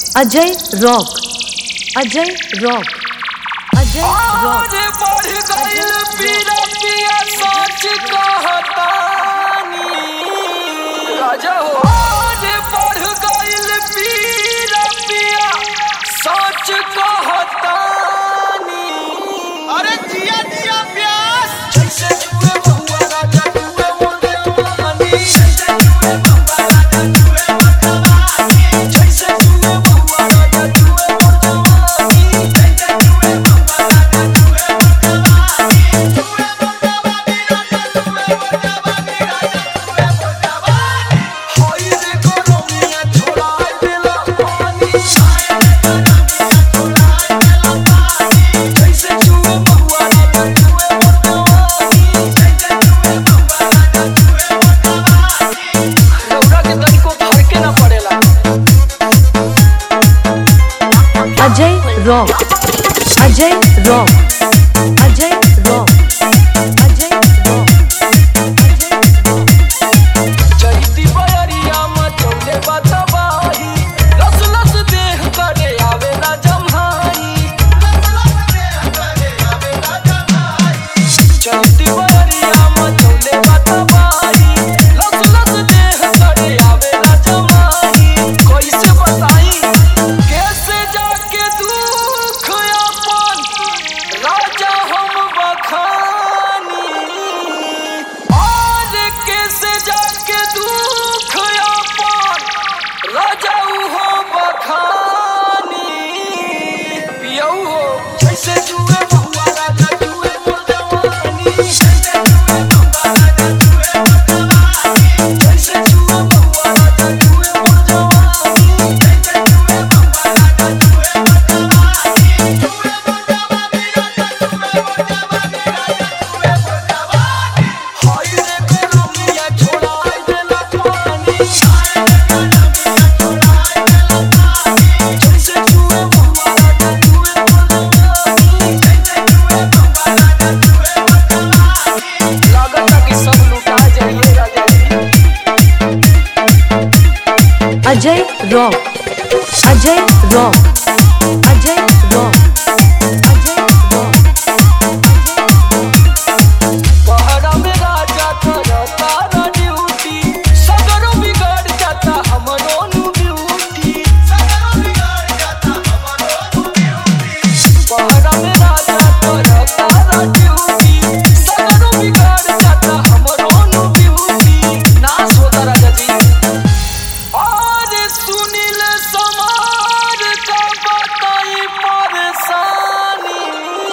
Ajay rock Ajay rock Ajay rock आज बढ़ गइल पीरा पिया सच कहतानी राजा हो आज बढ़ गइल पीरा पिया सच कहतानी अरे जिया जिया प्यास जैसे जुए बहुआ राजा जुए मोर देवानी जैसे जुए बहुआ राजा जुए मोर देवानी जैसे जुए बहुआ राजा जुए मोर देवानी जैसे जुए बहुआ राजा जुए मोर देवानी जुए मोर देवानी राजा जुए मोर देवानी राजा जुए मोर देवानी हाय रे गोरोमिया छोड़ाए देला पानी हाय रे गोरोमिया छोड़ाए देला पानी जैसे जुए बहुआ राजा जुए मोर देवानी जैसे जुए बहुआ राजा जुए मोर देवानी रौरा के तनिको फरके ना पड़ेला Ajay rock Ajay rock Ajay rock Ajay rock Ajay rock चैती बयरिया मचौले बतबाही लस लस देह करे आवे ना जम्हाई चैती बयरिया मचौले बतबाही लस लस देह करे आवे ना जम्हाई कैसे बताई कैसे जाके दुख अपन राजा हम बखानी आज कैसे जाके दुख अपन राजा हो बखानी पियऊ हो जैसे जुए बहुआ राजा जुए मोर जवानी जैसे जुए बहुआ राजा जुए मोर जवानी जैसे जुए बहुआ राजा जुए मोर जवानी जैसे जुए बहुआ राजा जुए मोर जवानी जुए मोर जवानी राजा जुए मोर जवानी राजा जुए मोर जवानी हाय रे गोरोमिया छोड़ाए देला पानी हाय रे गोरोमिया छोड़ाए देला पानी जैसे जुए बहुआ राजा जुए मोर जवानी जैसे जुए बहुआ राजा जुए मोर जवानी लागत कि सब लुटा जाइए राजा जी Ajay rock Ajay rock Ajay rock Ajay rock पहरा में राजा करता ना ड्यूटी सगरो बिगाड़ जाता हमरो नु ड्यूटी सगरो बिगाड़ जाता हमरो नु ड्यूटी पहरा में राजा करता ना ड्यूटी सगरो बिगाड़ जाता हमरो नु ड्यूटी ना सोदा राजा जी और सुनील समार का बताई परेशानी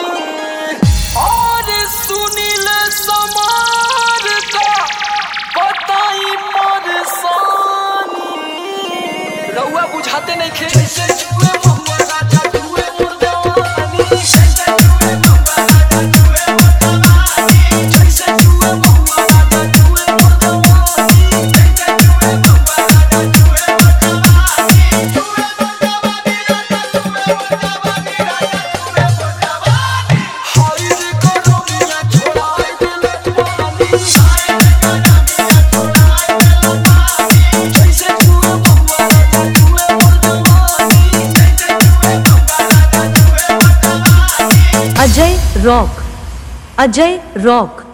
और सुनील समार का बताई परेशानी रउआ बुझाते नहीं खे जैसे जुए बहुआ राजा जुए मोर जवानी जैसे जुए बहुआ राजा जुए मोर जवानी जैसे जुए बहुआ राजा जुए मोर जवानी जैसे जुए बहुआ राजा जुए मोर जवानी जुए मोर जवानी राजा जुए मोर जवानी राजा जुए मोर जवानी हाय रे गोरोमिया छोड़ाए देला पानी हाय रे गोरोमिया छोड़ाए देला पानी जैसे जुए बहुआ राजा जुए मोर जवानी जैसे जुए बहुआ राजा जुए मोर जवानी अजय रॉक अजय रॉक